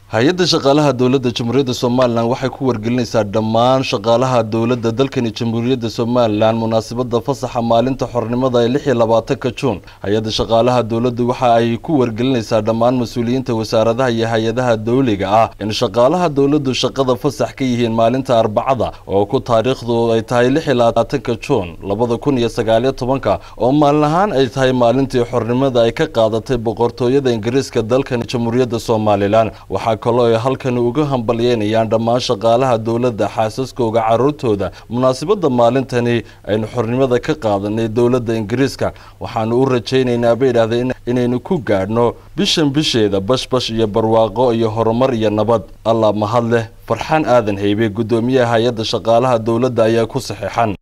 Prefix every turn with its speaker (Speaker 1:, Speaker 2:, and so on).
Speaker 1: hay-adda shaqaalaha dowladda jamhuuriyadda somalilan waxay ku wargelinaysaa dhammaan shaqaalaha dowladda dalkani jamhuuriyadda somalilan munaasabada fasaxa maalinta xornimada ee lix iyo labaatanka juun hay-adda shaqaalaha dowladda waxa ay ku wargelinaysaa dhammaan mas-uuliyiinta wasaaradaha iyo hay-adaha dowliga ah in shaqaalaha dowladdu shaqada fasax ka yihiin maalinta arbacada oo ku taariikhdu ay tahay lix iyo labaatanka juun labada kun iyo sagaaliyo tobanka oo maalin ahaan ay tahay maalintii xornimada ay ka qaadatay boqortooyada ingiriiska dalkani jamhuuriyadda somalilan waxaa kaloo ay halkani uga hambalyeynayaan dhammaan shaqaalaha dowladda xaasaskooga caruurtooda munaasabada maalintani aynu xornimada ka qaadanay dowladda ingiriiska waxaanu u rajaynaynaa bay idhahdeen inaynu ku gaadhno bishan bisheeda bashbash iyo barwaaqo iyo horumar iyo nabad allah mahad leh farxaan aadan haybe guddoomiyaha hay-adda shaqaalaha dowladda ayaa ku saxeexan